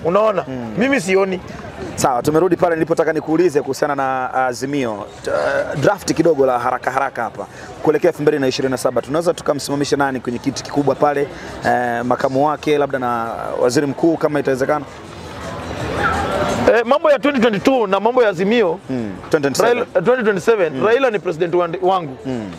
Unaona? Mimi sioni. Sawa, tumerudi pale nilipotaka nikuulize kuhusiana na Azimio. Uh, draft kidogo la haraka haraka hapa kuelekea 2027 tunaweza tukamsimamisha nani kwenye kiti kikubwa pale, eh, makamu wake labda na waziri mkuu kama itawezekana? Eh, mambo ya 2022 na mambo ya Azimio Mm, 2027. Raila, 2027 Raila ni president wan- wangu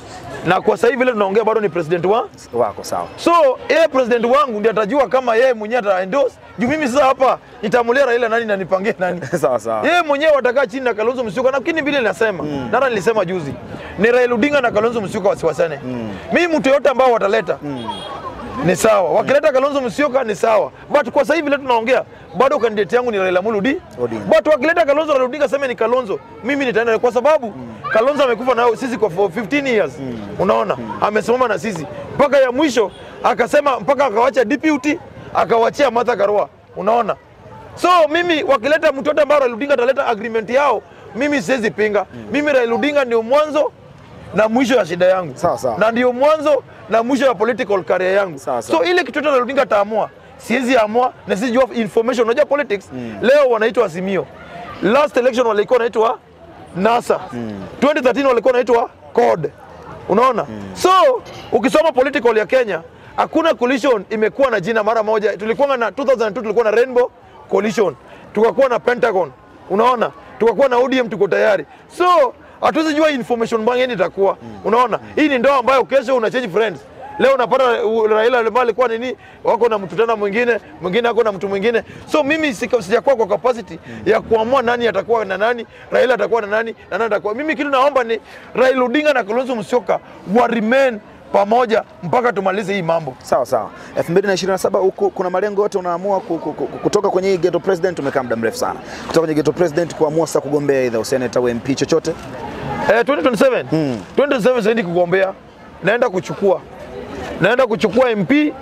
na kwa sasa hivi vile tunaongea bado ni president wa wako sawa. so yeye president wangu ndiye atajua kama yeye mwenyewe ata endorse juu mimi sasa hapa nitamulia Raila nani na nipangie nani sawa sawa. yeye mwenyewe watakaa chini na Kalonzo Musyoka, lakini vile ninasema mm. nara nilisema juzi ni Raila Odinga na Kalonzo Musyoka wasiwasane mm. mimi mtu yote ambao wataleta mm. ni sawa, wakileta Kalonzo Musyoka ni sawa, but kwa sasa hivi vile tunaongea bado candidate yangu ni Raila Amolo Odi- Odinga. but wakileta Kalonzo Raila Odinga sema ni Kalonzo, mimi nitaenda kwa sababu Kalonzo amekufa na sisi kwa for 15 years unaona, amesimama na sisi mpaka ya mwisho akasema, mpaka akawacha deputy akawachia Martha Karua, unaona So mimi wakileta mtu yote ambao Raila Odinga ataleta agreement yao, mimi siwezi pinga. Mimi Raila Odinga ndio mwanzo na mwisho ya shida yangu, Sawa, sawa. na ndio mwanzo na mwisho ya political career yangu. Sawa, sawa. So ile kitu yote Raila Odinga ataamua, siwezi amua na siwezi jua information. Unajua politics leo wanaitwa Azimio, last election walikuwa wanaitwa NASA, 2013 walikuwa wanaitwa CORD. Unaona? So ukisoma political ya Kenya hakuna coalition imekuwa na jina mara moja. Tulikuwa na 2002 tulikuwa na Rainbow Coalition, tukakuwa na Pentagon, unaona, tukakuwa na ODM, tuko tayari. So hatuwezi jua information bang itakuwa, unaona. Hii ni ndoa ambayo kesho una change friends. Leo unapata uh, Raila ambaye alikuwa nini, wako na mtu tena mwingine, mwingine ako na mtu mwingine. So mimi sika- sijakuwa kwa capacity ya kuamua nani atakuwa na nani, Raila atakuwa na nani na nani atakuwa. Mimi kitu naomba ni Raila Odinga na Kalonzo Musyoka wa remain pamoja mpaka tumalize hii mambo. Sawa sawa. 2027 huku kuna malengo yote unaamua ku- ku- ku- kutoka kwenye hii ghetto president, umekaa muda mrefu sana. Kutoka kwenye ghetto president kuamua sasa kugombea either useneta au MP chochote. Eh, 2027 2027 siendi kugombea, naenda kuchukua naenda kuchukua MP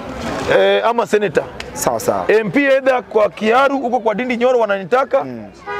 eh, ama senator Sawa sawa. MP either kwa Kiaru huko kwa Dindi Nyoro wananitaka